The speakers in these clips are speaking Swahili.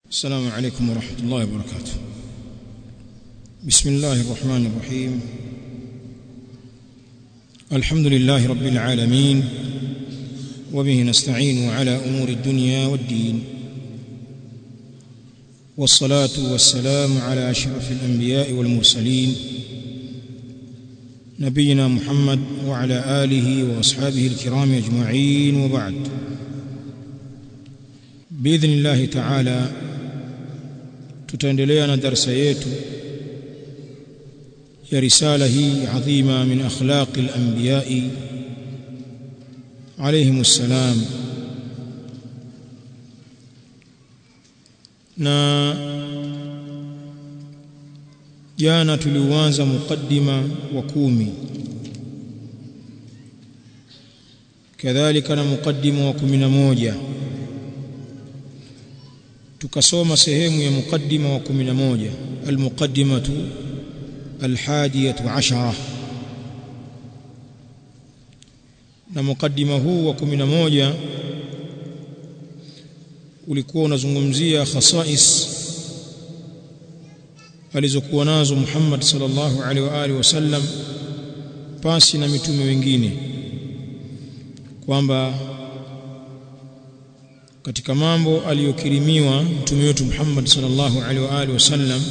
السلام عليكم ورحمة الله وبركاته بسم الله الرحمن الرحيم الحمد لله رب العالمين وبه نستعين على أمور الدنيا والدين والصلاة والسلام على أشرف الأنبياء والمرسلين نبينا محمد وعلى آله وأصحابه الكرام أجمعين وبعد بإذن الله تعالى tutaendelea na darasa yetu ya risala hii adhima min akhlaqi al-anbiya'i alayhim assalam na jana tuliuanza mukaddima wa kumi kadhalika na mukaddima wa kumi na moja tukasoma sehemu ya mukaddima wa 11 almuqaddimatu alhadiyatu ashara na mukaddima huu wa 11 ulikuwa unazungumzia khasais alizokuwa nazo Muhammad sallallahu alaihi wa alihi wasallam pasi na mitume wengine kwamba katika mambo aliyokirimiwa mtume wetu Muhammad sallallahu alaihi wa alihi wasallam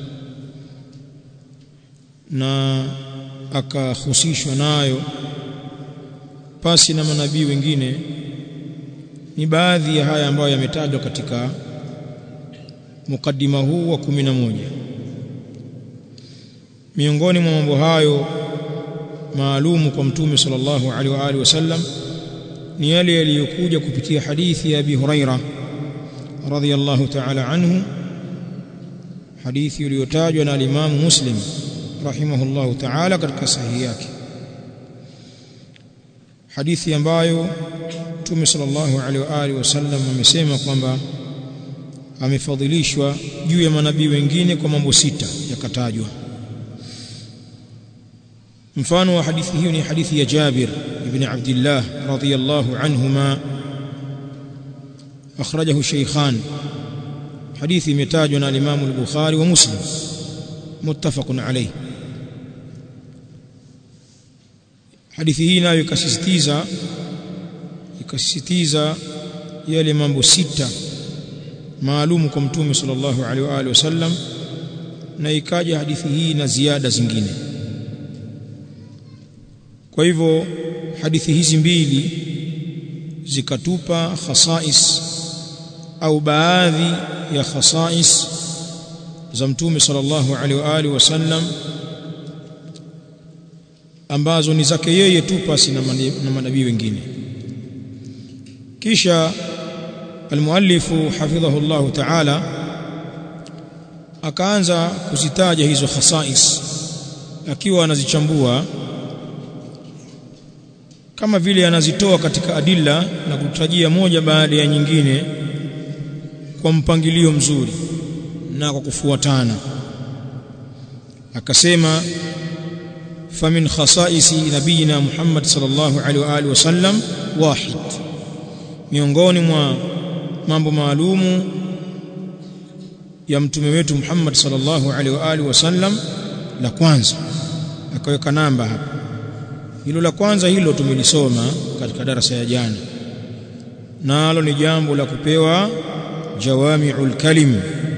na akahusishwa nayo pasi na manabii wengine ni baadhi ya haya ambayo yametajwa katika mukaddima huu wa kumi na moja miongoni mwa mambo hayo maalumu kwa mtume sallallahu alaihi wa alihi wasallam ni yale yaliyokuja kupitia hadithi ya Abi Huraira radhiyallahu ta'ala anhu hadithi iliyotajwa na al-Imam Muslim rahimahullahu ta'ala katika sahihi yake hadithi ambayo Mtume sallallahu alaihi wa alihi wasallam amesema kwamba amefadhilishwa juu ya manabii wengine kwa mambo sita yakatajwa mfano wa hadithi hiyo ni hadithi ya Jabir ibn Abdullah radhiyallahu anhuma akhrajahu shaykhan hadithi imetajwa na Imam al-Bukhari wa Muslim muttafaqun alayh hadithi hii nayo ikasisitiza ikasisitiza yale mambo sita maalum kwa mtume sallallahu alaihi wa alihi wasallam na ikaja hadithi hii na ziada zingine kwa hivyo hadithi hizi mbili zikatupa khasais au baadhi ya khasais za mtume sallallahu alaihi wa alihi wasallam ambazo ni zake yeye tu pasi na manabii wengine kisha almuallifu hafidhahu Allah ta'ala akaanza kuzitaja hizo khasais akiwa anazichambua kama vile anazitoa katika adilla na kutajia moja baada ya nyingine kwa mpangilio mzuri na kwa kufuatana akasema famin khasaisi nabiyina Muhammad sallallahu alaihi wa alihi wasallam wahid miongoni mwa mambo maalumu ya mtume wetu Muhammad sallallahu alaihi wa alihi wasallam la kwanza akaweka namba hapa hilo la kwanza hilo tumelisoma katika darasa ya jana nalo ni jambo la kupewa jawami'ul kalim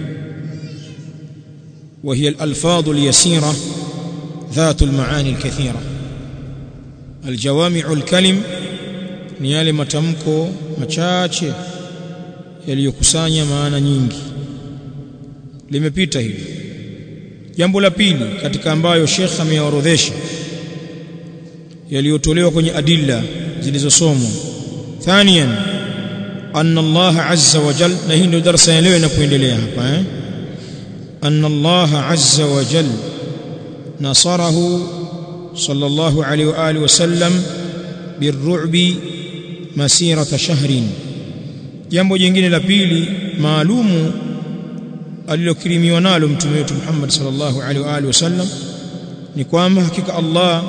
وهي الألفاظ اليسيرة ذات المعاني الكثيرة الجوامع الكلم ni yale matamko machache yaliyokusanya maana nyingi limepita hili jambo la pili katika ambayo Sheikh ameorodhesha yaliyotolewa kwenye adilla zilizosomwa thaniyan anna Allah azza wa jal na hii ndio darasa ya leo inapoendelea hapa eh anna Allah azza wa jal nasarahu sallallahu alayhi wa alihi wasallam birru'bi masirata shahrin jambo jingine la pili maalumu alilokirimiwa nalo mtume wetu Muhammad sallallahu alaihi wa alihi wasallam ni kwamba hakika Allah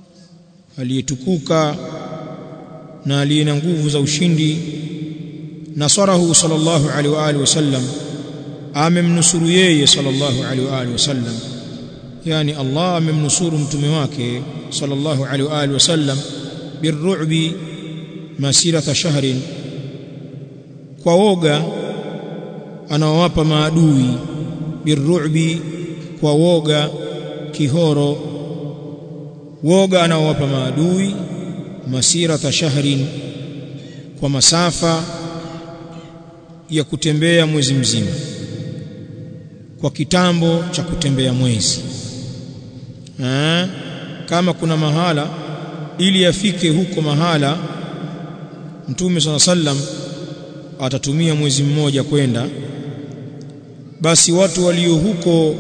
aliyetukuka na aliye na nguvu za ushindi nasarahu sallallahu alaihi wa alihi wasallam amemnusuru yeye sallallahu alaihi wa alihi wasallam yani Allah amemnusuru mtume wake sallallahu alaihi wa alihi wasallam birru'bi masirata shahrin kwa woga anaowapa maadui birru'bi kwa woga kihoro woga anaowapa maadui masirata shahrin kwa masafa ya kutembea mwezi mzima kwa kitambo cha kutembea mwezi ha? kama kuna mahala ili afike huko mahala mtume sala sallam atatumia mwezi mmoja kwenda basi watu walio huko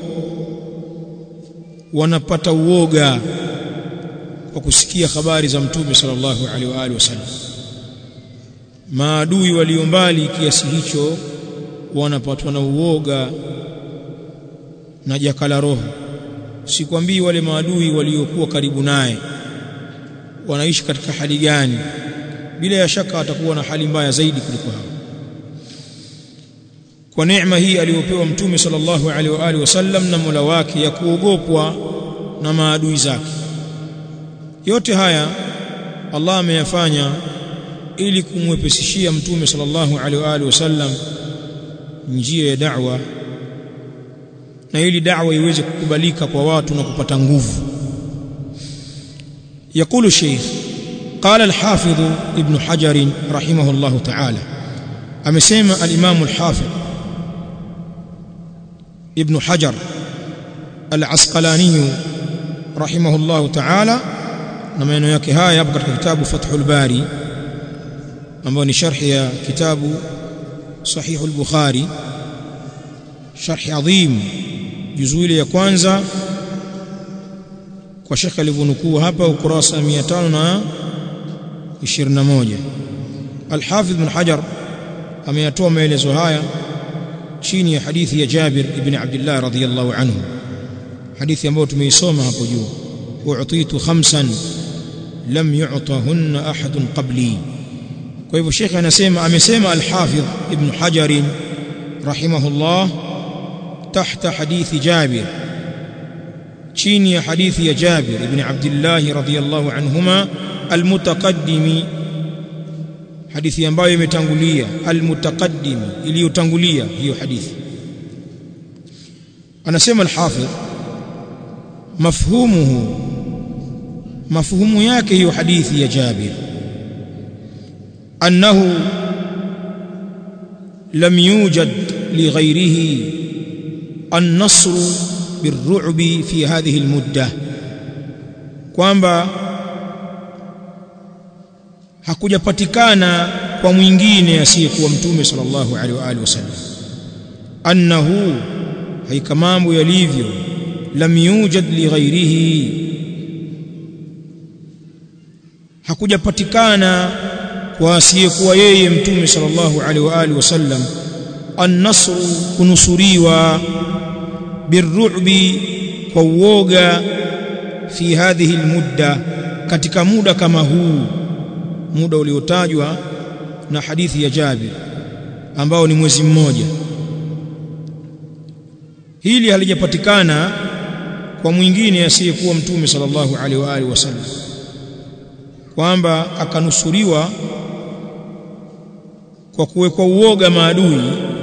wanapata uoga kwa kusikia habari za mtume sallallahu alaihi wa alihi wasallam maadui walio mbali kiasi hicho wanapatwa na uoga na jakala roho sikwambii wale maadui waliokuwa karibu naye wanaishi katika hali gani bila ya shaka atakuwa na hali mbaya zaidi kuliko hao kwa neema hii aliyopewa mtume sallallahu alaihi wa alihi wasallam na Mola wake ya kuogopwa na maadui zake yote haya Allah ameyafanya ili kumwepesishia mtume sallallahu alaihi wa alihi wasallam njia ya da'wa na ili da'wa iweze kukubalika kwa watu na kupata nguvu يقول الشيخ قال الحافظ ابن حجر رحمه الله تعالى أمسيما الإمام الحافظ ابن حجر العسقلاني رحمه الله تعالى نما ينويك هاي يبقى كتاب فتح الباري ambao ni sharhi ya kitabu sahih al-bukhari sharhi adhim juzuu ile ya kwanza kwa shekhe alivyonukuu hapa ukurasa 521 al-hafidh ibn hajar ameyatoa maelezo haya chini ya hadithi ya Jabir ibn Abdullah radhiyallahu anhu hadithi ambayo tumeisoma hapo juu u'titu khamsan lam yu'tahunna ahadun qabli kwa hivyo shekhe anasema amesema al-hafidh ibn hajar rahimahullah tahta hadithi Jabir chini ya hadithi ya Jabir ibn Abdullah radhiyallahu anhuma almutaqaddimi hadithi ambayo imetangulia almutaqaddimi iliyotangulia hiyo hadithi anasema alhafidh mafhumuhu mafhumu yake hiyo hadithi ya Jabir annahu lam yujad lighayrihi النصر بالرعب في هذه المدة kwamba hakujapatikana kwa mwingine asiyekuwa mtume sallallahu alaihi wa alihi wasallam annahu haika mambo yalivyo lam yujad li ghairihi hakujapatikana kwa asiyekuwa yeye mtume sallallahu alaihi wa alihi wasallam an-nasru kunusuriwa birru'bi kwa uoga fi hadhihi almudda katika muda kama huu muda uliotajwa na hadithi ya Jabir ambao ni mwezi mmoja hili halijapatikana kwa mwingine asiyekuwa mtume sallallahu alaihi wa alihi wasallam kwamba akanusuriwa kwa kuwekwa uoga maadui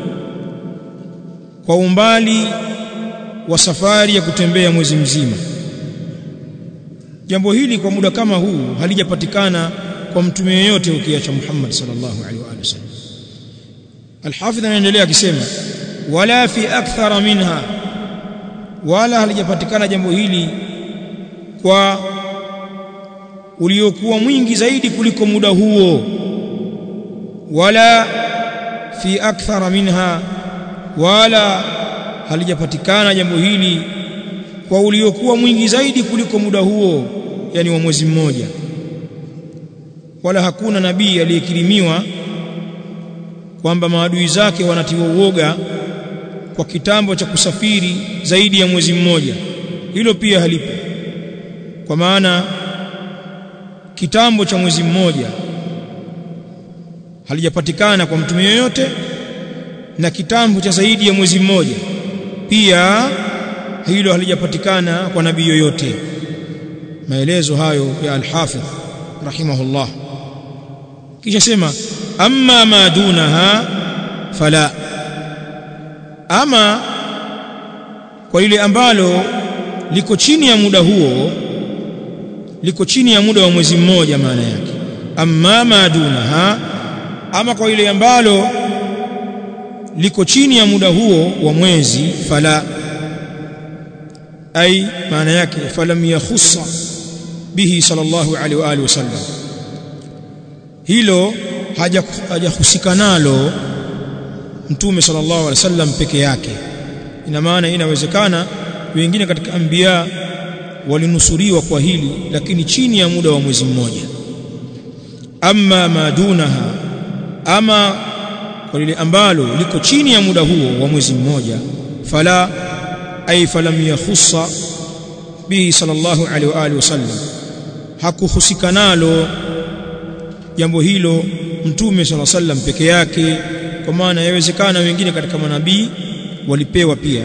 kwa umbali wa safari ya kutembea mwezi mzima jambo hili kwa muda kama huu halijapatikana kwa mtume yeyote ukiacha Muhammad sallallahu alaihi wa sallam Al-Hafidh anaendelea akisema wala fi akthara minha wala halijapatikana jambo hili kwa uliokuwa mwingi zaidi kuliko muda huo wala fi akthara minha wala halijapatikana jambo hili kwa uliokuwa mwingi zaidi kuliko muda huo yani wa mwezi mmoja wala hakuna nabii aliyekirimiwa kwamba maadui zake wanatiwa uoga kwa kitambo cha kusafiri zaidi ya mwezi mmoja hilo pia halipo kwa maana kitambo cha mwezi mmoja halijapatikana kwa mtume yoyote na kitambo cha zaidi ya mwezi mmoja pia hilo halijapatikana kwa nabii yoyote maelezo hayo ya al-Hafidh rahimahullah kisha sema amma ma dunaha fala ama kwa lile ambalo liko chini ya muda huo liko chini ya muda wa mwezi mmoja maana yake amma ma dunaha ama kwa ile ambalo liko chini ya muda huo wa mwezi fala ay maana yake falam yakhussa bihi sallallahu alaihi wa alihi wasallam hilo hajahusika nalo mtume sallallahu alaihi wasallam peke yake ina maana inawezekana wengine katika anbiya walinusuriwa kwa hili lakini chini ya muda wa mwezi mmoja amma madunaha ama kwa lile ambalo liko chini ya muda huo wa mwezi mmoja fala ay falam yakhussa bihi sallallahu alaihi wa alihi wasallam hakuhusika nalo jambo hilo mtume sallallahu alaihi wasallam peke yake kwa maana yawezekana wengine katika manabii walipewa pia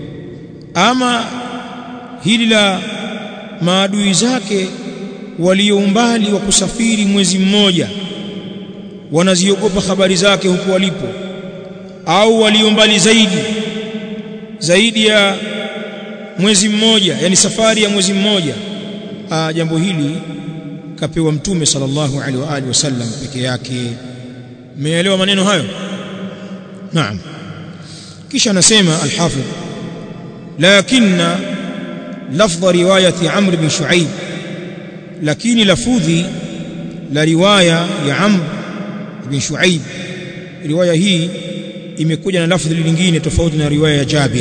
ama hili la maadui zake walio umbali wa kusafiri mwezi mmoja wanaziogopa habari zake huko walipo au walio mbali zaidi zaidi ya mwezi mmoja yani safari ya mwezi mmoja Aa, jambo hili kapewa mtume sallallahu alaihi wa alihi wasallam peke yake umeelewa maneno hayo naam kisha anasema al-hafidh lakinna lafdh riwayati amr bin shuaib lakini lafudhi la riwaya ya amr bin shuaib riwaya hii imekuja na lafdhi lingine tofauti na riwaya ya jabir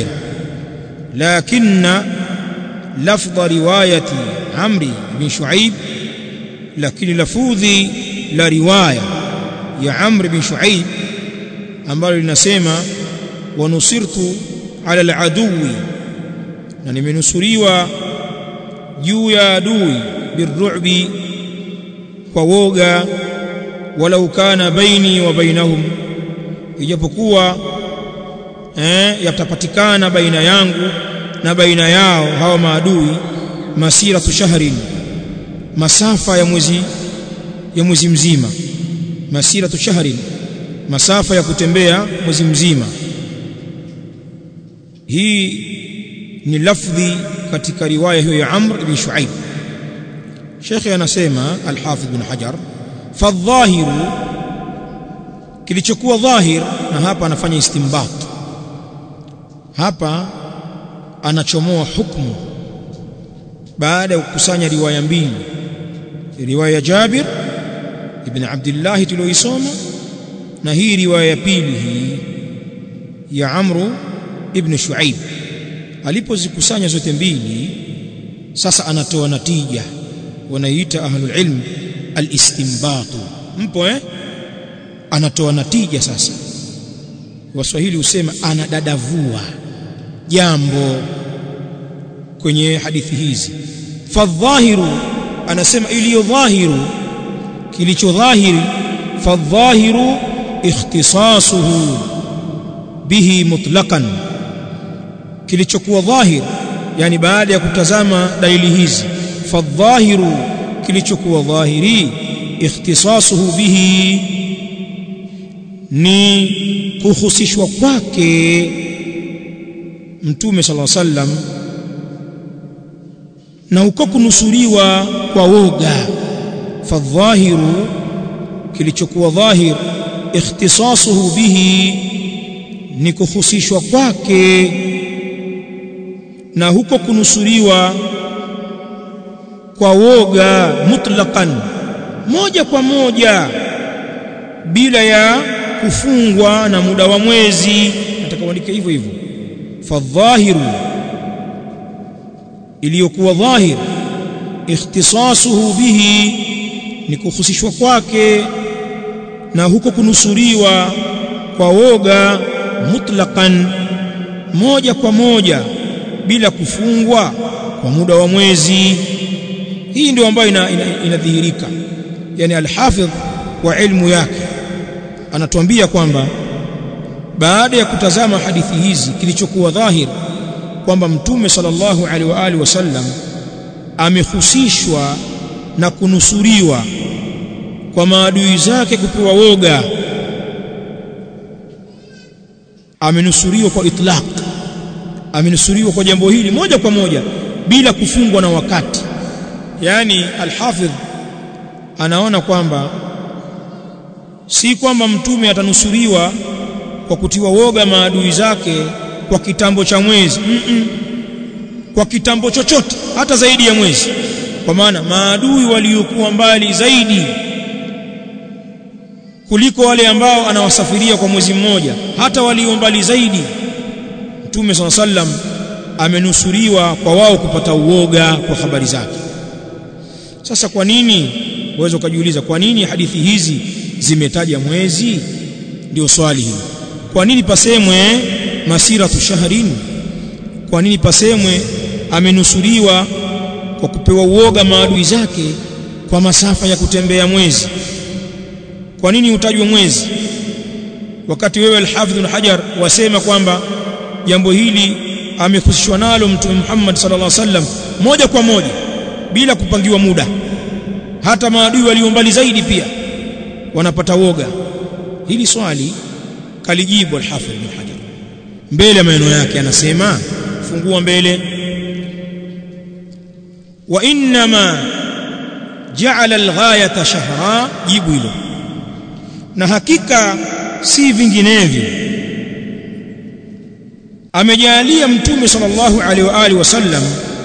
lakinna lafdh riwayati amri bin shuaib lakini lafudhi la riwaya ya amr bin shuaib ambalo linasema wanusirtu ala aladuwi na nimenusuriwa juu ya adui birru'bi kwa woga walau kana baini wa bainahum ijapokuwa eh yatapatikana baina yangu na baina yao hawa maadui masiratu shahrin masafa ya mwezi ya mwezi mzima masiratu shahrin masafa ya kutembea mwezi mzima hii ni lafdhi katika riwaya hiyo ya Amr ibn Shuaib Sheikh anasema Al-Hafidh bin Hajar fadhahiru kilichokuwa dhahir na hapa anafanya istimbat hapa anachomoa hukumu baada ya kukusanya riwaya mbili riwaya ya Jabir ibn Abdullah tulioisoma na hii riwaya ya pili hii ya Amru ibn Shuaib alipozikusanya zote mbili sasa anatoa natija wanaiita ahlul ilm al-istinbat mpo eh anatoa natija sasa waswahili husema anadadavua jambo kwenye hadithi hizi fadhahiru anasema iliyo dhahiru kilicho dhahiri fadhahiru ikhtisasuhu bihi mutlaqan kilichokuwa dhahir yani baada ya kutazama dalili hizi fadhahiru kilichokuwa dhahiri ikhtisasuhu bihi ni kuhusishwa kwake mtume sallallahu alaihi wasallam na uko kunusuriwa kwa woga fadhahiru kilichokuwa dhahir ikhtisasuhu bihi ni kuhusishwa kwake na huko kunusuriwa kwa woga mutlaqan moja kwa moja bila ya kufungwa na muda wa mwezi nataka uandike hivyo hivyo fadhahiru iliyokuwa dhahir ikhtisasuhu bihi ni kuhusishwa kwake na huko kunusuriwa kwa woga mutlaqan moja kwa moja bila kufungwa kwa muda wa mwezi hii ndio ambayo inadhihirika ina, ina yani alhafidh wa ilmu yake anatuambia kwamba baada ya kutazama hadithi hizi kilichokuwa dhahir kwamba mtume sallallahu alaihi wa alihi wasallam amehusishwa na kunusuriwa kwa maadui zake kupewa woga amenusuriwa kwa itlaq amenusuriwa kwa jambo hili moja kwa moja bila kufungwa na wakati yani alhafidh anaona kwamba si kwamba mtume atanusuriwa kwa kutiwa woga maadui zake kwa kitambo cha mwezi mm -mm. kwa kitambo chochote hata zaidi ya mwezi kwa maana maadui waliokuwa mbali zaidi kuliko wale ambao anawasafiria kwa mwezi mmoja hata walio mbali zaidi Mtume SAW sallam amenusuriwa kwa wao kupata uoga kwa habari zake sasa kwa nini uweze ukajiuliza kwa nini hadithi hizi zimetaja mwezi ndio swali hili kwa nini pasemwe masiratu shahrin kwa nini pasemwe amenusuriwa kwa kupewa uoga maadui zake kwa masafa ya kutembea mwezi kwa nini utajwe mwezi wakati wewe al-Hafidh al-Hajar wasema kwamba jambo hili amehusishwa nalo mtume Muhammad sallallahu alaihi wasallam moja kwa moja bila kupangiwa muda hata maadui walio mbali zaidi pia wanapata woga hili swali kalijibu al-Hafidh ibn Hajar mbele maneno yake anasema fungua mbele wa inma ja'ala al-ghayata shahra jibu hilo na hakika si vinginevyo amejalia mtume sallallahu alaihi wa alihi wasallam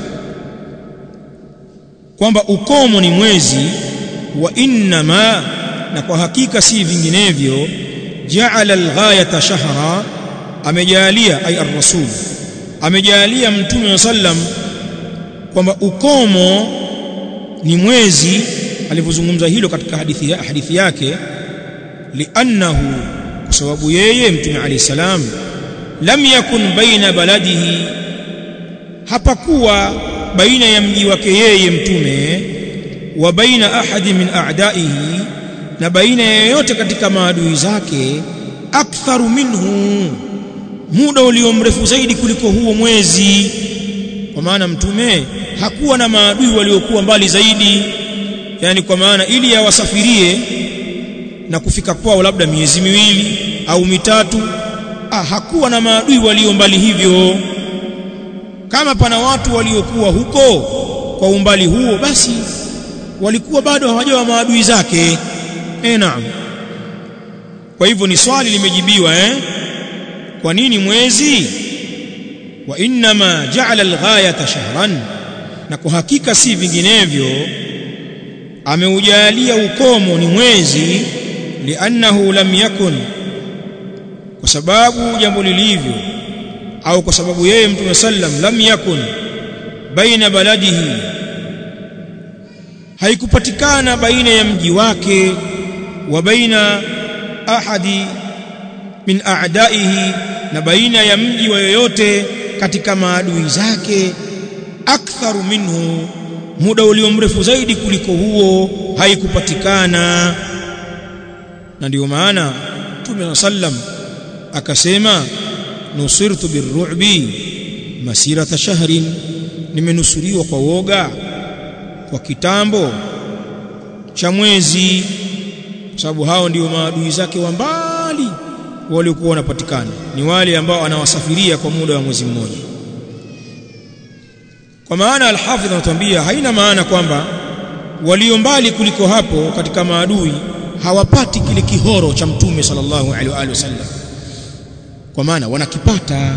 kwamba ukomo ni mwezi wa innama na kwa hakika si vinginevyo ja'ala al-ghayata shahra amejalia ay ar-rasul amejalia mtume sallam kwamba ukomo ni mwezi alivyozungumza hilo katika hadithi, ya, hadithi yake liannahu kwa sababu yeye mtume alayhi salam lam yakun baina baladihi hapakuwa baina ya mji wake yeye mtume wa baina ahadi min a'daihi na baina ya yoyote katika maadui zake aktharu minhu muda ulio mrefu zaidi kuliko huo mwezi kwa maana mtume hakuwa na maadui waliokuwa mbali zaidi yani kwa maana ili awasafirie na kufika kwao labda miezi miwili au mitatu ah, hakuwa na maadui walio mbali hivyo kama pana watu waliokuwa huko kwa umbali huo basi walikuwa bado hawajawa maadui zake eh naam kwa hivyo ni swali limejibiwa eh kwa nini mwezi wa inma ja'ala al-ghayata shahran na kwa hakika si vinginevyo ameujalia ukomo ni mwezi liannahu lam yakun kwa sababu jambo lilivyo au kwa sababu yeye mtume sallam lam yakun baina baladihi haikupatikana baina ya mji wake wa baina ahadi min a'daihi na baina ya mji wa yoyote katika maadui zake aktharu minhu muda ulio mrefu zaidi kuliko huo haikupatikana na ndio maana Mtume sallam akasema nusirtu birru'bi masirata shahrin nimenusuriwa kwa woga kwa kitambo cha mwezi kwa sababu hao ndio maadui zake wa mbali waliokuwa wanapatikana ni wale ambao anawasafiria kwa muda wa mwezi mmoja kwa maana alhafidh anatuambia haina maana kwamba walio mbali kuliko hapo katika maadui hawapati kile kihoro cha mtume sallallahu alaihi wasallam kwa maana wanakipata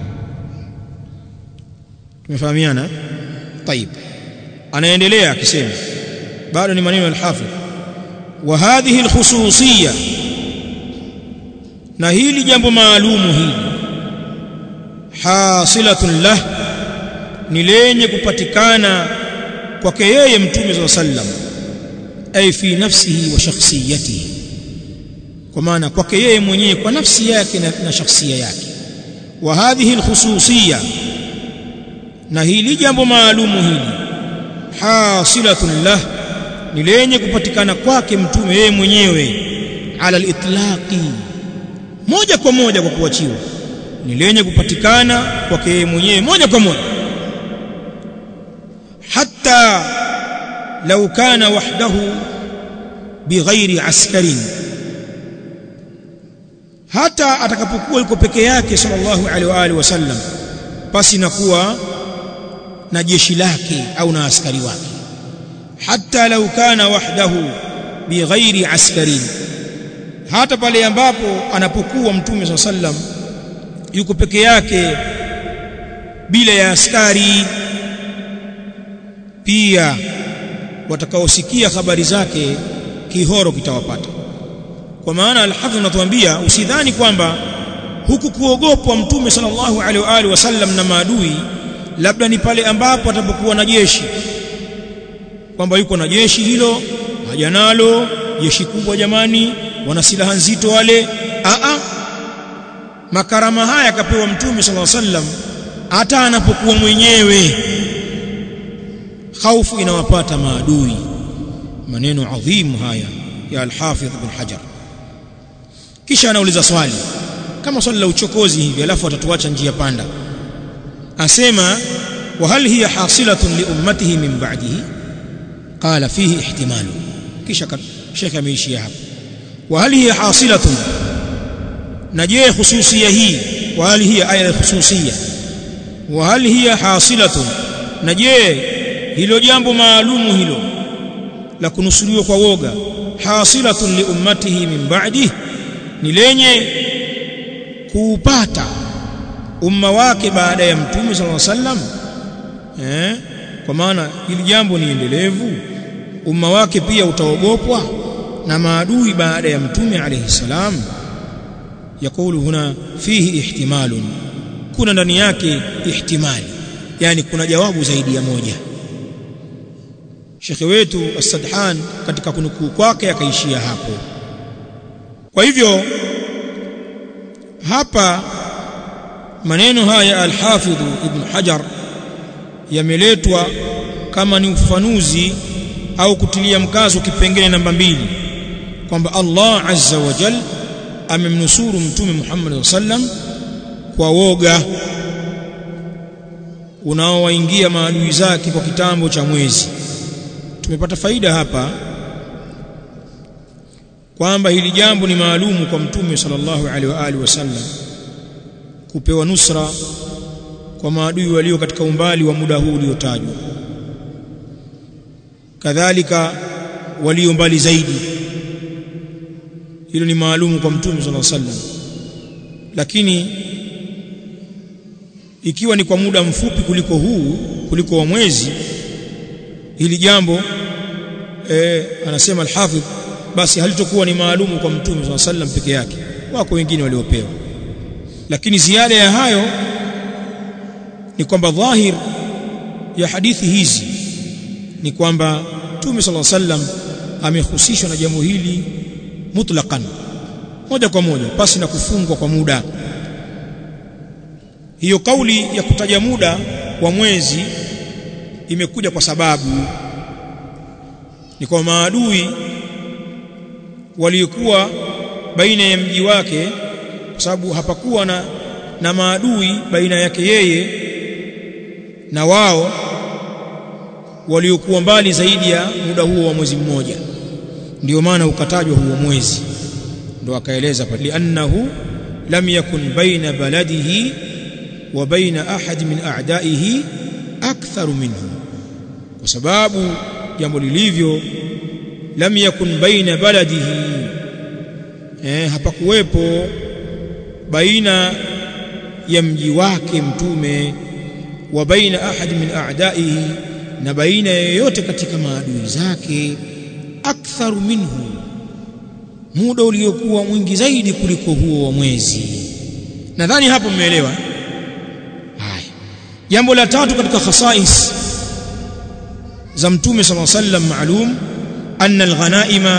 tumefahamiana طيب anaendelea akisema bado ni maneno al-hafidh wa hadhihi al-khususiyya na hili jambo maalumu hili hasilatun lah ni lenye kupatikana kwake yeye mtume wa sallam ay fi nafsihi wa shakhsiyatihi kwa maana kwake yeye mwenyewe kwa nafsi yake na, na shakhsia yake wa hadhihi alkhususiyya na hili jambo maalumu hili hasilatun lah ni lenye kupatikana kwake mtume yeye mwenyewe ala al-itlaqi moja kwa moja kwa kuachiwa ni lenye kupatikana kwake yeye mwenyewe moja kwa moja hatta law kana wahdahu bighairi askarin hata atakapokuwa yuko peke yake sallallahu alaihi wa alihi wasallam pasi na kuwa na jeshi lake au na askari wake hatta law kana wahdahu bighairi askarin hata pale ambapo anapokuwa mtume sallallahu alaihi wasallam yuko peke yake bila ya askari pia watakaosikia habari zake kihoro kitawapata kwa maana alhafidh anatuambia usidhani kwamba huku kuogopwa mtume sallallahu alaihi wa alihi wasallam na maadui labda ni pale ambapo atapokuwa na jeshi kwamba yuko na jeshi hilo haja nalo jeshi kubwa jamani wana silaha nzito wale a a makarama haya akapewa mtume sallallahu alaihi wasallam hata anapokuwa mwenyewe khaufu inawapata maadui maneno adhimu haya ya al-Hafidh ibn Hajar kisha anauliza swali kama swali la uchokozi hivi alafu atatuacha njia panda asema wa hal hiya hasilatun li ummatihi min ba'dihi qala fihi ihtimalu kisha shekha ameishia hapo wa hal hiya hasilatun na je hususia hii wa hal hiya aya hususia wa hal hiya hasilatun na je hilo jambo maalumu hilo la kunusuriwa kwa woga hasilatun li ummatihi min ba'dihi ni lenye kuupata umma wake baada ya mtume sallallahu alaihi wasallam eh kwa maana hili jambo ni endelevu umma wake pia utaogopwa na maadui baada ya mtume alayhi salam yakulu huna fihi ihtimalun kuna ndani yake ihtimali yani kuna jawabu zaidi ya moja shekhe wetu as-Sadhan katika kunukuu kwake akaishia hapo kwa hivyo hapa maneno haya al-Hafidh Ibn Hajar yameletwa kama ni ufafanuzi au kutilia mkazo kipengele namba mbili kwamba Allah azza wa jal amemnusuru mtume Muhammad sallam kwa woga unaowaingia maadui zake kwa kitambo cha mwezi tumepata faida hapa kwamba hili jambo ni maalumu kwa mtume sallallahu alaihi wa alihi wasallam kupewa nusra kwa maadui walio katika umbali wa muda huu uliotajwa kadhalika walio mbali zaidi hilo ni maalumu kwa mtume sallallahu alaihi wasallam lakini ikiwa ni kwa muda mfupi kuliko huu kuliko wa mwezi hili jambo eh, anasema al-Hafidh basi halitokuwa ni maalumu kwa mtume sallallahu alaihi wasallam peke yake wako wengine waliopewa lakini ziada ya hayo ni kwamba dhahir ya hadithi hizi ni kwamba mtume sallallahu alaihi wasallam amehusishwa na jambo hili mutlaqan moja kwa moja pasi na kufungwa kwa muda hiyo kauli ya kutaja muda wa mwezi imekuja kwa sababu ni kwa maadui waliokuwa baina ya mji wake kwa sababu hapakuwa na, na maadui baina yake yeye na wao waliokuwa mbali zaidi ya muda huo wa mwezi mmoja ndio maana ukatajwa huo mwezi ndio akaeleza pale li'annahu lam yakun baina baladihi wa baina ahad min a'daihi aktharu minhu kwa sababu jambo lilivyo lam yakun baina baladihi eh hapakuwepo baina ya mji wake mtume wa baina ahad min a'daihi na baina yoyote katika maadui zake aktharu minhu muda uliokuwa mwingi zaidi kuliko huo wa mwezi nadhani hapo mmeelewa haya jambo la tatu katika khasais za mtume sallallahu alaihi wasallam maalum anna alghanaima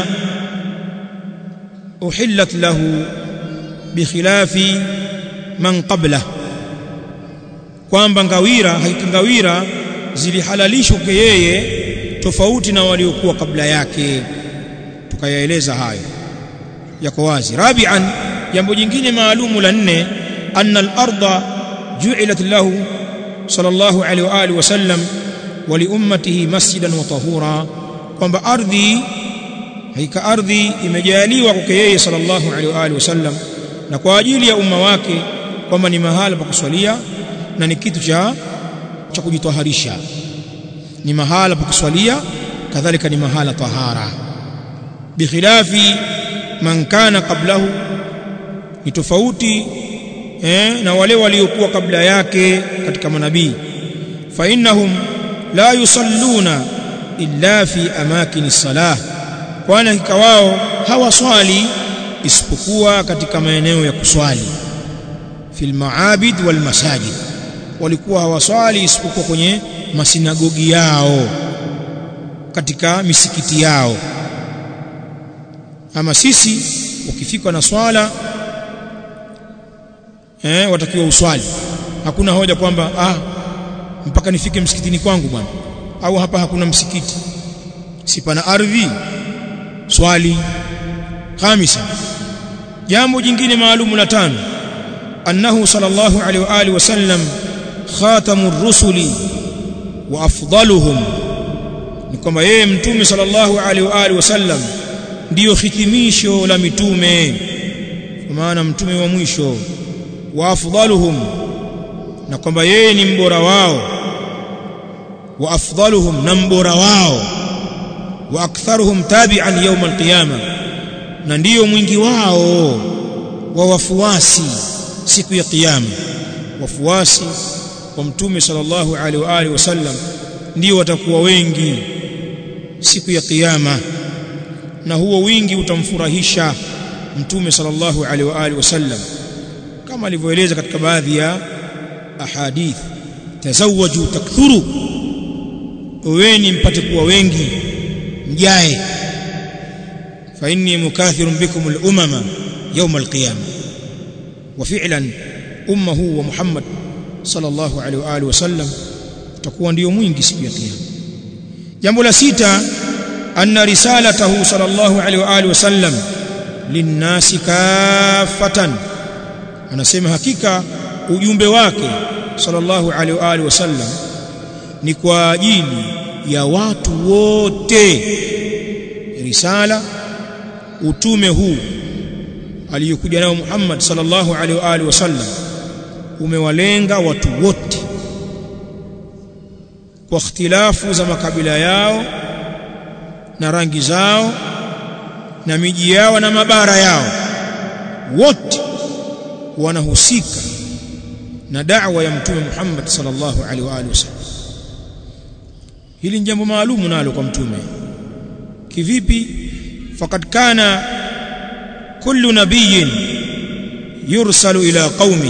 uhillat lahu bikhilafi man qabla kwamba ngawira hakika ngawira zilihalalishwa kwa yeye tofauti na waliokuwa kabla yake tukayaeleza hayo yako wazi rabi'an jambo jingine maalumu la nne anna al-ardha ju'ilat lahu sallallahu alaihi wa alihi wasallam wa li ummatihi masjidan wa tahura kwamba ardhi haika ardhi imejaliwa kwake yeye sallallahu alaihi wa alihi wasallam na kwa ajili ya umma wake kwamba ni mahala pa kuswalia na ni kitu cha cha kujitaharisha ni mahala pa kuswalia kadhalika ni mahala tahara bikhilafi man kana qablahu ni tofauti eh, na wale waliokuwa kabla yake katika manabii fa innahum la yusalluna illa fi amakini salah kwani hakika wao hawaswali isipokuwa katika maeneo ya kuswali fil maabid wal masajid walikuwa hawaswali isipokuwa kwenye masinagogi yao katika misikiti yao ama sisi ukifikwa na swala eh watakiwa uswali hakuna hoja kwamba ah mpaka nifike msikitini kwangu bwana au hapa hakuna msikiti si pana ardhi swali khamisa jambo jingine maalumu la tano annahu sallallahu alaihi wa alihi wasallam khatamur rusuli wa afdaluhum ni kwamba yeye mtume sallallahu alaihi wa alihi wasallam ndiyo hitimisho la mitume kwa maana mtume wa mwisho wa afdaluhum na kwamba yeye ni mbora wao wa afdaluhum na mbora wao wa aktharuhum tabi'an yawm alqiyama na ndiyo mwingi wao wa wafuasi siku ya kiyama wafuasi wa mtume sallallahu alaihi wa alihi wasallam ndio watakuwa wengi siku ya kiyama na huo wingi utamfurahisha mtume sallallahu alaihi wa alihi wasallam kama alivyoeleza katika baadhi ya ahadith tazawwaju takthuru uweni mpate kuwa wengi mjae fa inni mukathirun bikum al-umama yawm al-qiyamah wa fi'lan ummuhu wa Muhammad sallallahu alaihi wa alihi wasallam utakuwa ndio mwingi siku ya kiyama jambo la sita anna risalatahu sallallahu alaihi wa alihi wasallam linnasi kaffatan anasema hakika ujumbe wake sallallahu alaihi wa alihi wasallam ni kwa ajili ya watu wote risala utume huu aliyokuja nao Muhammad sallallahu alaihi wa alihi wasallam umewalenga watu wote kwa ikhtilafu za makabila yao na rangi zao na miji yao na mabara yao wote wanahusika na da'wa ya mtume Muhammad sallallahu alaihi wa alihi wasallam hili ni jambo maalumu nalo kwa mtume kivipi faqad kana kullu nabiyyin yursalu ila qaumi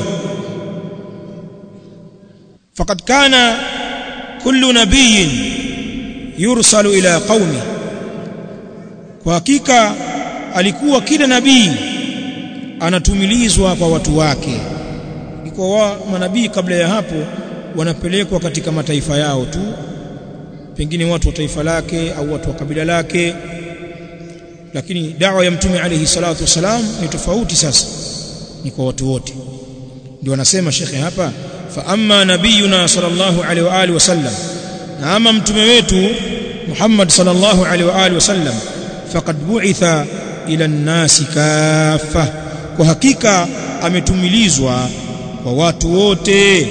faqad kana kullu nabiyyin yursalu ila qaumi kwa hakika alikuwa kila nabii anatumilizwa kwa watu wake kwa wa manabii kabla ya hapo wanapelekwa katika mataifa yao tu pengine watu wa taifa lake au watu wa kabila lake lakini dawa ya mtume alayhi salatu wasalam ni tofauti sasa ni kwa watu wote ndio anasema shekhe hapa fa amma nabiyuna sallallahu alaihi wa alihi wasallam na ama mtume wetu Muhammad sallallahu alaihi wa alihi wasallam faqad bu'itha ila an-nasi kaffa kwa hakika ametumilizwa kwa watu wote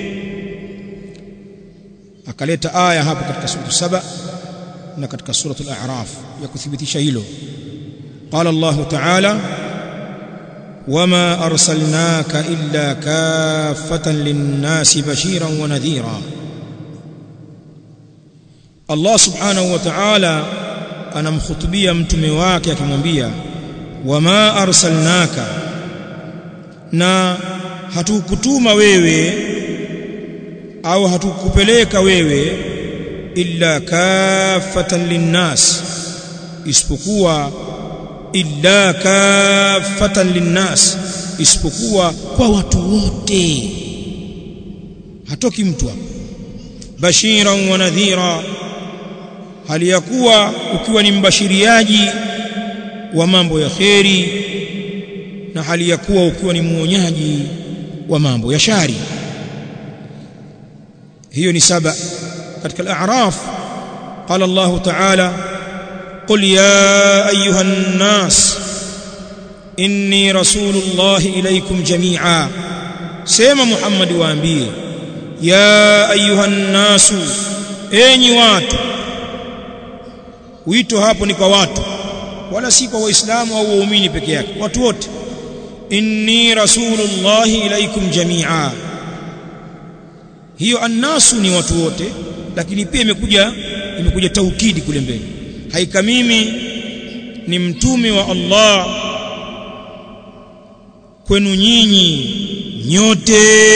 akaleta aya hapo katika sura saba na katika suratul a'raf ya kuthibitisha hilo qala Allah ta'ala wama arsalnaka illa kaffatan lin-nasi bashiran wa nadhira Allah subhanahu wa ta'ala anamkhutubia mtume wake akimwambia wama arsalnaka na hatukutuma wewe au hatukupeleka wewe illa kaffatan linnas isipokuwa illa kaffatan linnas isipokuwa kwa watu wote hatoki mtu hapo bashiran wa nadhira hali ya kuwa ukiwa ni mbashiriaji wa mambo ya kheri na hali ya kuwa ukiwa ni muonyaji wa mambo ya shari hiyo ni saba katika al-a'raf qala Allah ta'ala qul ya ayuha an-nas inni rasulullah ilaykum jami'a sema Muhammad waambie ya ayuha an-nas enyi watu wito hapo ni kwa watu wala si kwa waislamu au waumini peke yake watu wote inni rasulullah ilaykum jami'a hiyo annasu ni watu wote lakini pia imekuja imekuja taukidi kule mbele haika mimi ni mtume wa Allah kwenu nyinyi nyote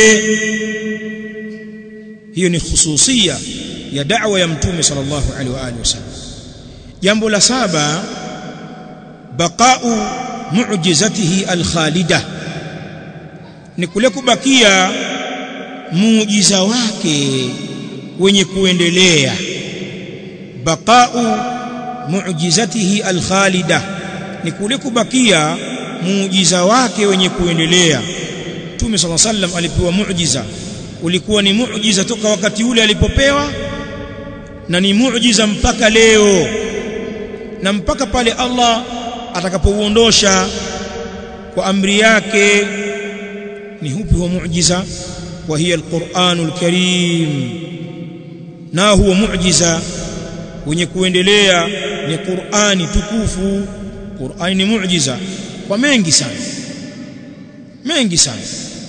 hiyo ni khususia ya da'wa ya mtume sallallahu alaihi wa alihi wasallam jambo la saba baqa'u mu'jizatihi al-khalida ni kule kubakia muujiza wake wenye kuendelea baqa'u mu'jizatihi al-khalida ni kule kubakia muujiza wake wenye kuendelea Mtume صلى الله عليه وسلم alipewa muujiza ulikuwa ni muujiza toka wakati ule alipopewa na ni muujiza mpaka leo na mpaka pale Allah atakapouondosha kwa amri yake ni hupi huwa muujiza wa hiya alquranul karim na huwa muujiza wenye kuendelea ni Qur'ani tukufu Qur'ani ni muujiza kwa mengi sana mengi sana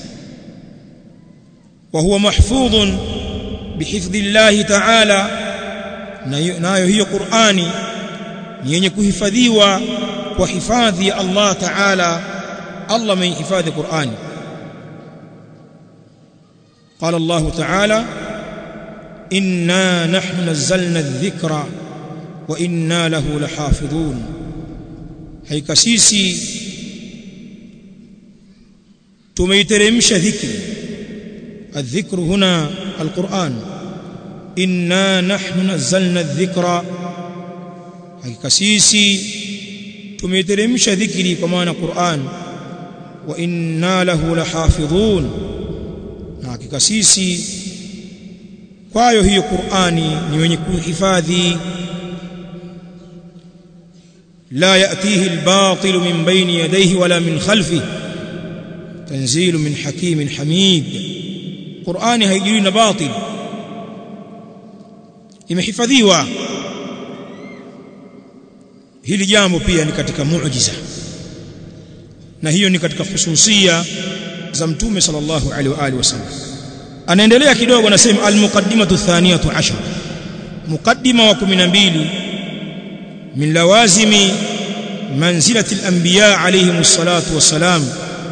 wa huwa mahfudhun bihifdhi Allah ta'ala nayo hiyo Qur'ani ni yenye kuhifadhiwa kwa hifadhi ya Allah Ta'ala Allah amehifadhi Qur'ani قال الله تعالى إنا نحن نزلنا الذكر وإنا له لحافظون هيك سيسي تميترمش ذكر الذكر هنا القرآن إنا نحن نزلنا الذكر hakika sisi tumeteremsha dhikri kwa maana Qur'an wa inna lahu lahafidhun na hakika sisi kwayo hiyo Qur'ani ni wenye kuhifadhi la yatihi albatil min bayni yadayhi wala min khalfihi tanzilu min hakimin hamid Qur'ani haijui na batil imehifadhiwa hili jambo pia ni katika muujiza na hiyo ni katika hususia za mtume sallallahu alaihi wa alihi wasallam anaendelea kidogo anasema almuqaddimatu thaniyatu ashar muqaddima wa 12 min lawazimi manzilati al-anbiya alayhim salatu wassalam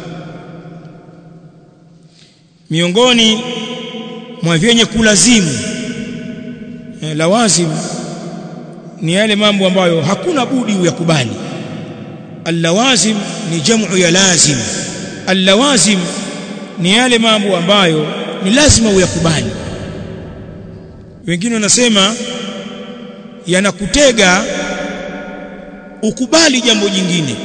miongoni mwa vyenye kulazimu eh, lawazim ni yale mambo ambayo hakuna budi uyakubali allawazim ni jamu ya lazim allawazim ni yale mambo ambayo ni lazima uyakubali wengine wanasema yanakutega ukubali jambo jingine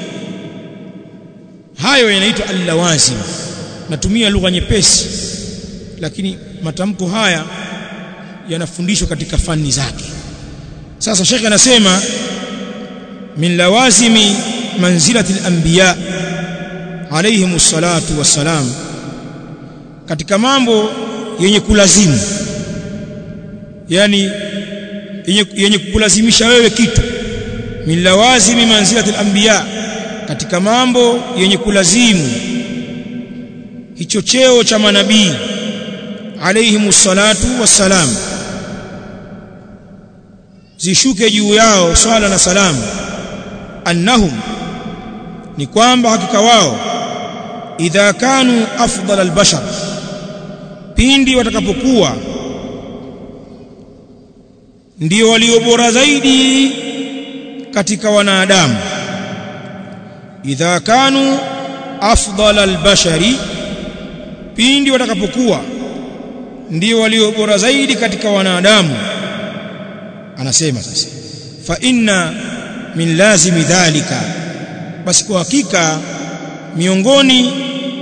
hayo yanaitwa allawazim natumia lugha nyepesi lakini matamko haya yanafundishwa katika fani zake sasa shekhe anasema min lawazimi manzilati al-anbiya alayhim salatu wassalam katika mambo yenye kulazimu yani yenye, yenye kulazimisha wewe kitu min lawazimi manzilati al-anbiya katika mambo yenye kulazimu hicho cheo cha manabii alayhim salatu wassalam zishuke juu yao swala na salamu annahum ni kwamba hakika wao idha kanu afdal albashar pindi watakapokuwa ndio walio bora zaidi katika wanadamu idha kanu afdal albashari pindi watakapokuwa ndio walio bora zaidi katika wanadamu anasema sasa fa inna min lazimi dhalika basi kwa hakika miongoni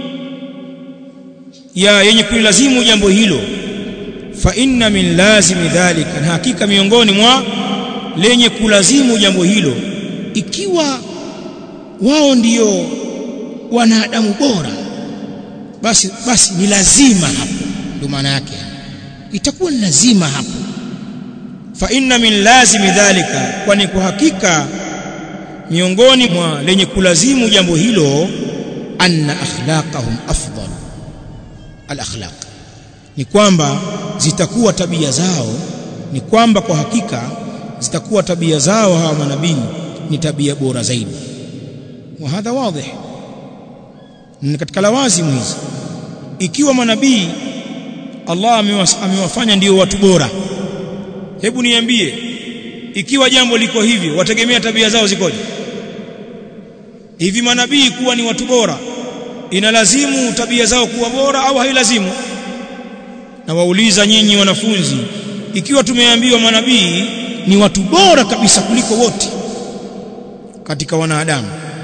ya yenye kulilazimu jambo hilo fa inna min lazimi dhalika na hakika miongoni mwa lenye kulazimu jambo hilo ikiwa wao ndio wanadamu bora basi basi ni lazima hapo ndio maana yake itakuwa ni lazima hapo fa inna min lazimi dhalika kwani kwa hakika miongoni mwa lenye kulazimu jambo hilo anna akhlaqahum afdal al akhlaq ni kwamba zitakuwa tabia zao ni kwamba kwa hakika zitakuwa tabia zao hawa manabii ni tabia bora zaidi wa hadha wadhih ni katika lawazimu hizi ikiwa manabii Allah amewafanya ndio watu bora hebu niambie ikiwa jambo liko hivyo wategemea tabia zao zikoje hivi manabii kuwa ni watu bora inalazimu tabia zao kuwa bora au hailazimu na wauliza nyinyi wanafunzi ikiwa tumeambiwa manabii ni watu bora kabisa kuliko wote katika wanadamu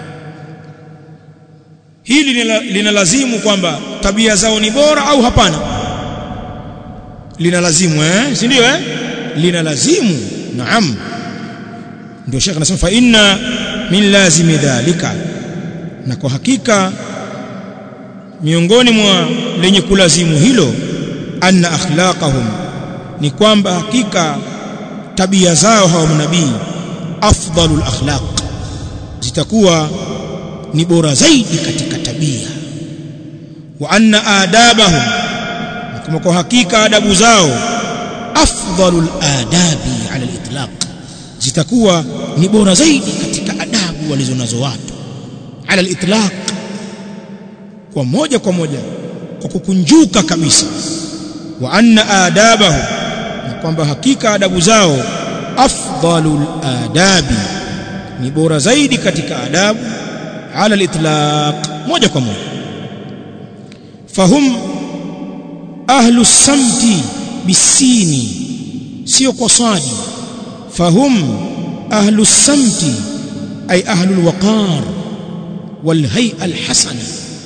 hili linalazimu kwamba tabia zao ni bora au hapana linalazimu eh si ndio eh linalazimu naam ndio shekhi anasema fa inna min lazimi dhalika na kwa hakika miongoni mwa lenye kulazimu hilo anna akhlaqahum ni kwamba hakika tabia zao hawa manabii afdalul akhlaq zitakuwa ni bora zaidi katika tabia wa anna adabahum kama kwa hakika adabu zao afdalul adabi ala al-itlaq zitakuwa ni bora zaidi katika adabu walizonazo watu ala al-itlaq kwa moja kwa moja kwa kukunjuka kabisa wa anna adabahu na kwamba hakika adabu zao afdalul adabi ni bora zaidi katika adabu ala al-itlaq moja kwa moja fahum ahlu samti bisini sio kwa sadi fahum ahlu samti ay ahlu alwaqar walhay'a alhasana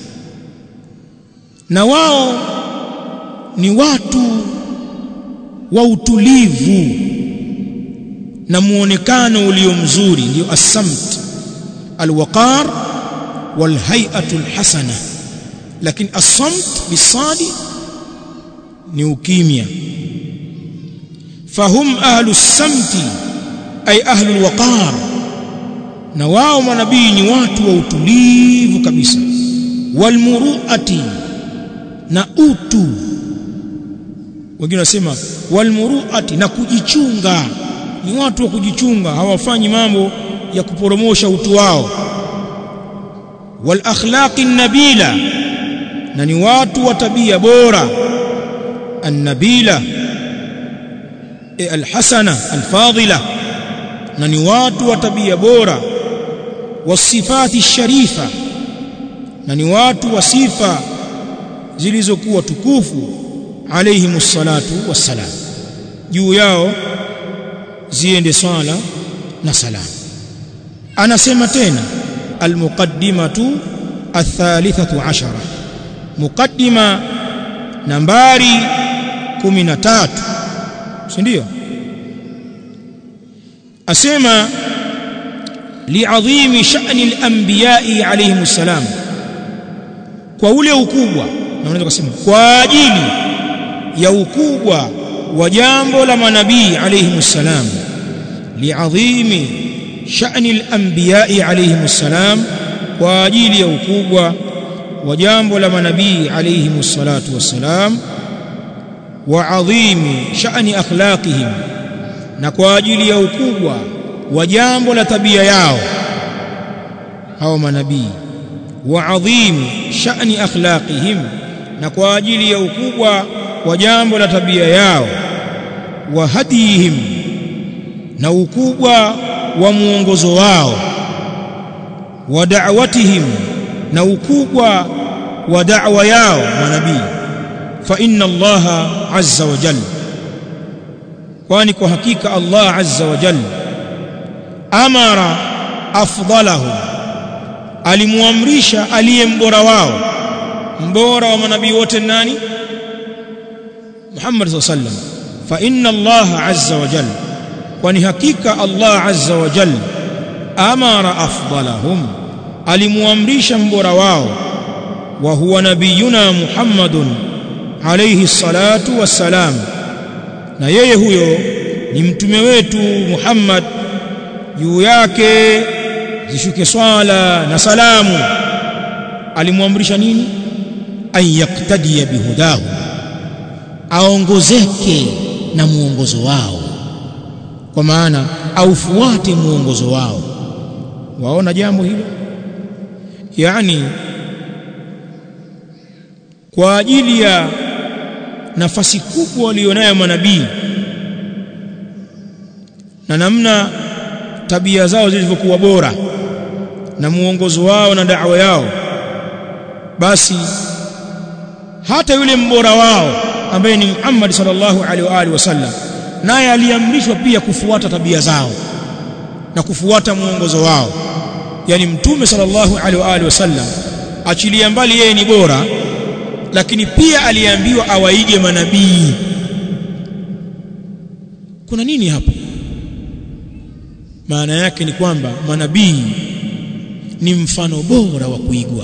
na wao ni watu wa utulivu na muonekano ulio mzuri ndio as-samt alwaqar walhay'atu alhasana lakini as-samt bisadi ni ukimya fahum ahlu samti ay ahlu alwaqar na wao manabii ni watu wa utulivu kabisa walmuruati na utu wengine wanasema walmuruati na kujichunga ni watu wa kujichunga hawafanyi mambo ya kuporomosha utu wao wal akhlaqi nabila na ni watu wa tabia bora annabila e alhasana alfadila na ni watu wa tabia bora wasifati sharifa na ni watu wa sifa zilizokuwa tukufu alayhimus salatu wassalam juu yao ziende swala na salam anasema tena almuqaddimatu athalithatu ashara muqaddima nambari 13 si ndio asema li'adhimi sha'ni al-anbiya'i alayhimus salam kwa ule ukubwa na unaweza kusema kwa ajili ya ukubwa wa jambo la manabii alayhimus salam li'adhimi sha'ni al-anbiya'i alayhimus salam kwa ajili ya ukubwa wa jambo la manabii alayhimus salatu wassalam wa adhimi sha'ni akhlaqihim na kwa ajili ya ukubwa wa jambo la tabia yao hao manabii wa adhimi sha'ni akhlaqihim na kwa ajili ya ukubwa wa jambo la tabia yao wa hadihim na ukubwa wa muongozo wao wa da'watihim na ukubwa wa da'wa yao manabii fa inna Allah azza wa jalla kwani kwa hakika Allah azza wa jalla amara afdalahum alimuamrisha aliye mbora wao mbora wa manabii wote nani Muhammad sallallahu alaihi wasallam fa inna Allah azza wa jalla kwani hakika Allah azza wa jalla amara afdalahum alimuamrisha mbora wao wa huwa nabiyuna Muhammadun alayhi salatu wassalam na yeye huyo ni mtume wetu Muhammad juu yake zishuke swala na salamu alimwamrisha nini an yaktadiya bihudahu aongozeke na muongozo wao kwa maana aufuate muongozo wao waona jambo hilo yani kwa ajili ya nafasi kubwa walionayo manabii na namna tabia zao zilivyokuwa bora na muongozo wao na da'wa yao basi hata yule mbora wao ambaye ni Muhammad sallallahu alaihi wa alihi wasallam naye aliamrishwa pia kufuata tabia zao na kufuata muongozo wao yani mtume sallallahu alaihi wa alihi wasallam achilia mbali yeye ni bora lakini pia aliambiwa awaige manabii kuna nini hapo maana yake ni kwamba manabii ni mfano bora wa kuigwa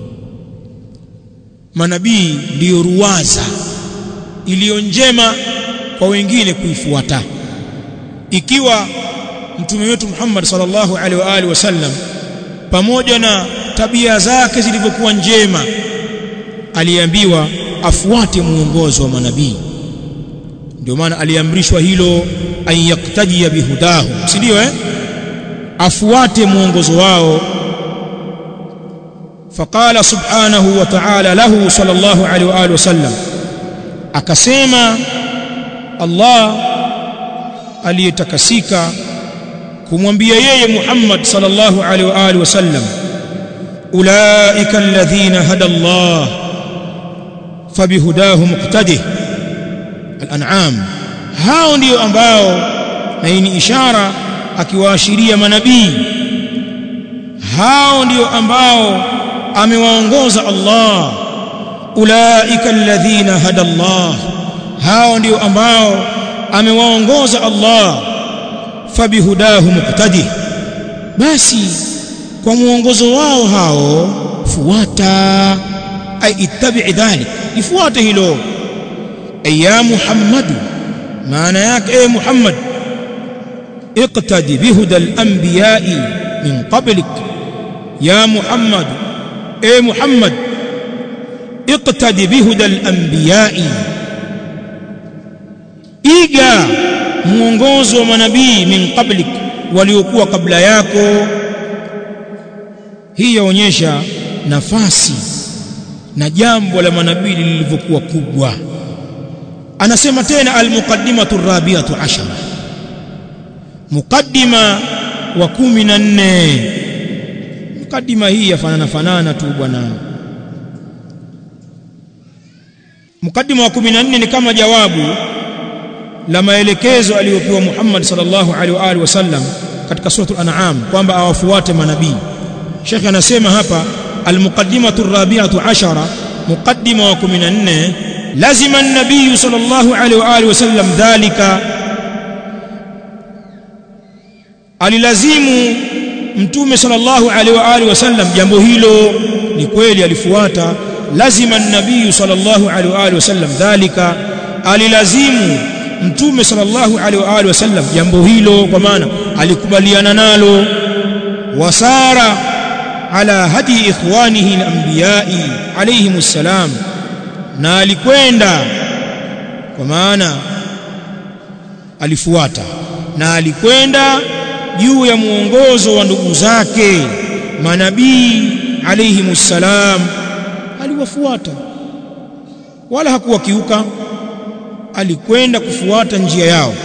manabii ndiyo ruwaza iliyo njema kwa wengine kuifuata ikiwa mtume wetu Muhammad sallallahu alaihi wa alihi wasallam pamoja na tabia zake zilivyokuwa njema aliambiwa afuate muongozo wa manabii ndio maana aliamrishwa hilo an yaktadia bihudahu si ndio eh afuate muongozo wao فقال سبحانه وتعالى له صلى الله عليه واله وسلم akasema Allah aliyetakasika kumwambia yeye Muhammad sallallahu alaihi wa alihi wasallam ulaika alladhina hada Allah fabihudahu muqtadih al-an'am hao ndio ambao na hii ni ishara akiwaashiria manabii hao ndio ambao amewaongoza Allah ulaika alladhina hada Allah hao ndio ambao amewaongoza Allah fabihudahu muqtadi basi kwa muongozo wao hao fuata ay ittabi dhalik ifuate hilo ya Muhammad maana yake e Muhammad iqtadi bihuda al-anbiya'i min qablik ya Muhammad e Muhammad iqtadi bihuda al-anbiya'i iga muongozo wa manabii min qablik waliokuwa kabla yako hii yaonyesha nafasi na jambo la manabii lilivyokuwa kubwa anasema tena almuqaddimatu rabiatu ashara muqaddima wa kumi na nne muqaddima hii yafanana fanana tu bwana muqaddima wa kumi na nne ni kama jawabu la maelekezo aliyopewa Muhammad sallallahu alaihi wa alihi wasallam katika suratul an'am kwamba awafuate manabii Sheikh anasema hapa almuqaddimatu rabiatu ashara muqaddima wa 14 lazima an-nabiy sallallahu alaihi wa alihi wasallam dhalika alilazimu mtume sallallahu alaihi wa alihi wasallam jambo hilo ni kweli alifuata lazima an-nabiy sallallahu alaihi wa alihi wasallam dhalika alilazimu mtume sallallahu alaihi wa alihi wasallam jambo hilo kwa maana alikubaliana nalo wasara ala hadi ikhwanihi al-anbiya'i alayhim assalam na alikwenda kwa maana alifuata na alikwenda juu ya muongozo wa ndugu zake manabii alayhim assalam aliwafuata wala hakuwakiuka alikwenda kufuata njia yao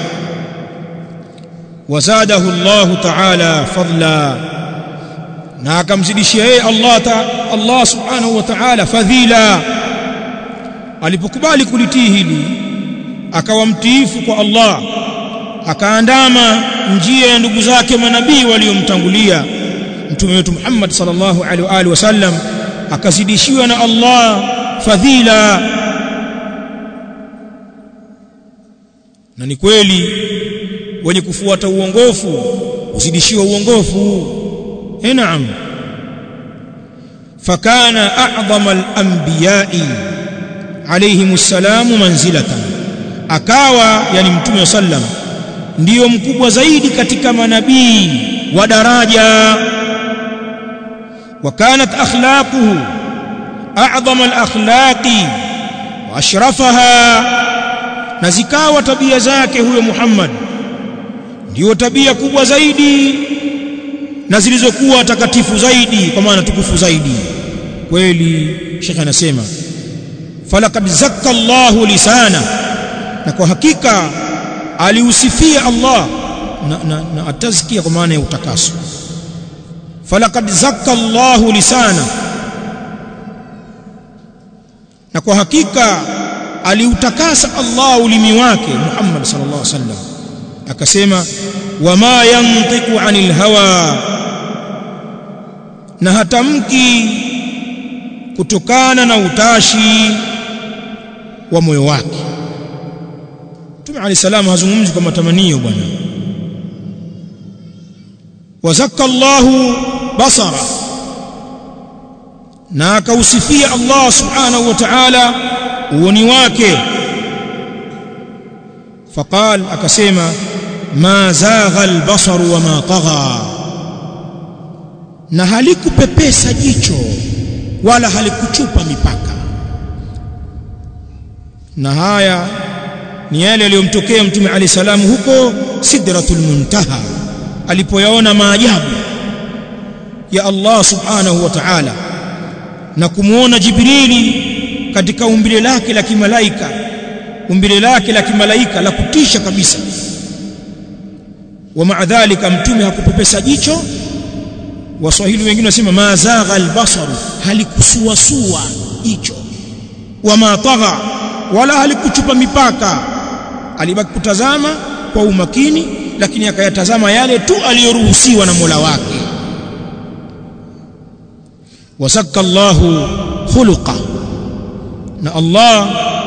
wazadahu Allah ta'ala fadla na akamzidishia yeye Allah ta, Allah subhanahu wa ta'ala fadhila alipokubali kulitii hili akawa mtiifu kwa Allah akaandama njia ya ndugu zake manabii waliomtangulia mtume wetu Muhammad sallallahu alaihi wa alihi wasallam akazidishiwa na Allah fadhila na ni kweli wenye kufuata uongofu uzidishiwa uongofu eh naam fakana a'zama al-anbiya'i alayhim assalamu manzilatan akawa yani mtume sallam ndiyo mkubwa zaidi katika manabii wa daraja وكانت أخلاقه أعظم الأخلاق وأشرفها نزكاوة تبيا زاكي هو محمد ndio tabia kubwa zaidi na zilizokuwa takatifu zaidi kwa maana tukufu zaidi kweli shekhe anasema falaqad zakka Allahu lisana na kwa hakika aliusifia Allah na, na, na atazkia kwa maana ya utakaso falaqad zakka Allahu lisana na kwa hakika aliutakasa Allah ulimi wake Muhammad sallallahu alaihi wasallam akasema wama yantiqu anil hawa na hatamki kutokana na utashi wa moyo wake Mtume Ali salam hazungumzi kwa matamanio bwana wazakka Allahu basara na akausifia Allah subhanahu wa ta'ala uoni wake faqal akasema ma zagha albasaru wa ma tagha na halikupepesa jicho wala halikuchupa mipaka na haya ni yale yaliyomtokea mtume ali salamu huko sidratul muntaha alipoyaona maajabu ya Allah subhanahu wa ta'ala na kumuona Jibrili katika umbile lake la kimalaika umbile lake la kimalaika la kutisha kabisa wa maadhalika mtume hakupepesa jicho waswahili wengine wasema mazagha albasaru halikusuasua jicho wa matagha wala halikuchupa mipaka alibaki kutazama kwa umakini lakini akayatazama yale tu aliyoruhusiwa na Mola wake wasakka Allahu khuluqa na Allah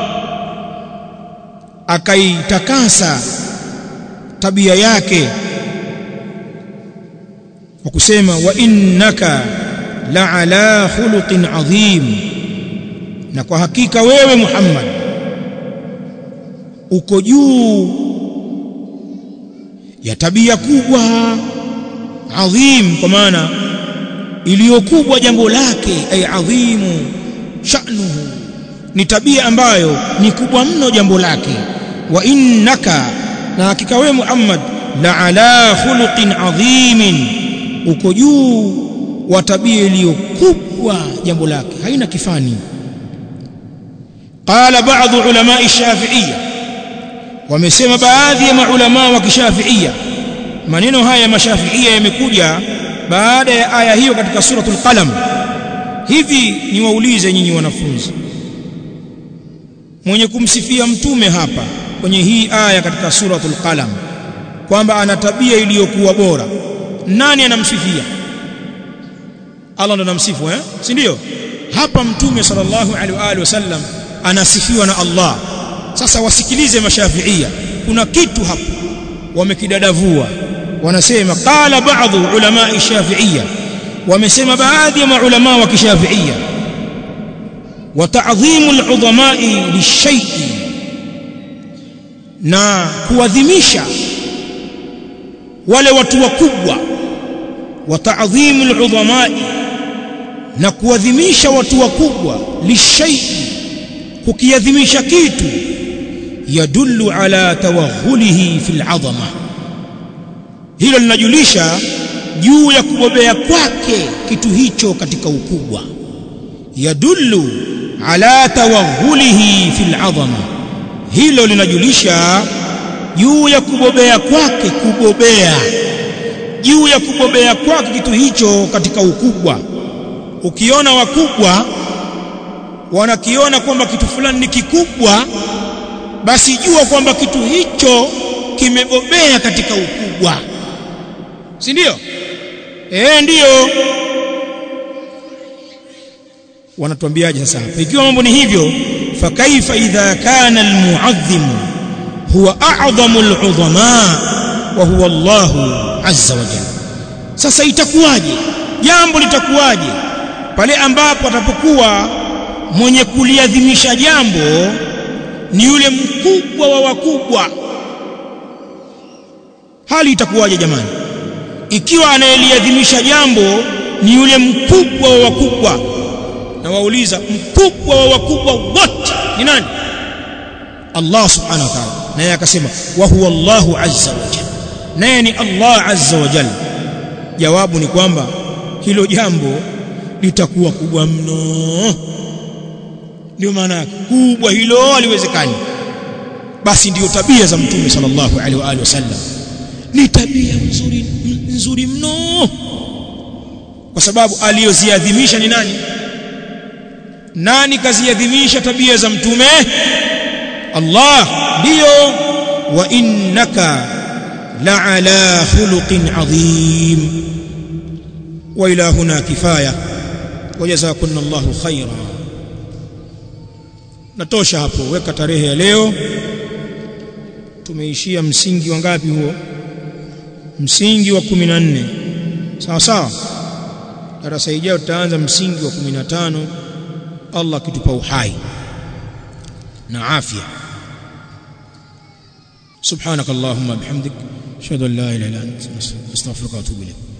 akaitakasa tabia yake kwa kusema wa innaka la ala khuluqin adhim na kwa hakika wewe Muhammad uko juu ya tabia kubwa adhim kwa maana iliyokubwa jambo lake ay adhimu sha'nuhu ni tabia ambayo ni kubwa mno jambo lake wa innaka na hakika wewe Muhammad la ala khuluqin adhimin uko juu wa tabia iliyokubwa jambo lake haina kifani qala baadhi ulama shafi'iyya wamesema baadhi ya maulama wa kishafi'iyya maneno haya mashafi'iyya yamekuja baada ya aya hiyo katika suratul qalam hivi niwaulize nyinyi wanafunzi mwenye kumsifia mtume hapa kwenye hii aya katika suratul qalam kwamba ana tabia iliyokuwa bora nani anamsifia Allah ndo anamsifu eh si ndio hapa mtume sallallahu alaihi wa alihi wasallam anasifiwa na Allah sasa wasikilize mashafiia kuna kitu hapo wamekidadavua wanasema qala baadhi ulama shafiia wamesema baadhi ya maulama wa kishafiia wa ta'dhimu al-udhama'i lishay'i na kuadhimisha wale watu wakubwa wa ta'dhimu al-udhama'i na kuadhimisha watu wakubwa lishay'i kukiadhimisha kitu yadullu ala tawaghulihi fil 'azama hilo linajulisha juu ya kubobea kwake kitu hicho katika ukubwa yadullu ala tawaghulihi fil 'azama hilo linajulisha juu ya kubobea kwake kubobea juu ya kubobea kwake kitu hicho katika ukubwa ukiona wakubwa wanakiona kwamba kitu fulani ni kikubwa basi jua kwamba kitu hicho kimebobea katika ukubwa si ndio eh ndiyo wanatuambiaje sasa hapa ikiwa mambo ni hivyo fakaifa idha kana almu'azzim huwa a'zamu al'udhama wa huwa Allah azza wa jalla sasa itakuwaje jambo litakuwaje pale ambapo atapokuwa mwenye kuliadhimisha jambo ni yule mkubwa wa wakubwa hali itakuwaje jamani ikiwa anayeliadhimisha jambo ni yule mkubwa wa wakubwa na wauliza mkubwa wa wakubwa wote ni nani Allah subhanahu wa ta'ala naye akasema wa huwa Allahu azza wa jalla naye ni Allah azza wa jalla jawabu ni kwamba hilo jambo litakuwa kubwa mno ndio maana kubwa hilo haliwezekani basi ndiyo tabia za mtume sallallahu alaihi wa alihi wasallam ni tabia nzuri nzuri mno kwa sababu aliyoziadhimisha ni nani nani kaziadhimisha tabia za mtume Allah ndiyo wa innaka la'ala khuluqin adhim wa ila huna kifaya wajazakunna Allahu khaira natosha hapo weka tarehe ya leo tumeishia msingi wa ngapi huo msingi wa 14 sawa sawa darasa ijayo tutaanza msingi wa 15 Allah kitupa uhai na afya سبحانك اللهم بحمدك اشهد ان لا اله الا انت استغفرك واتوب اليك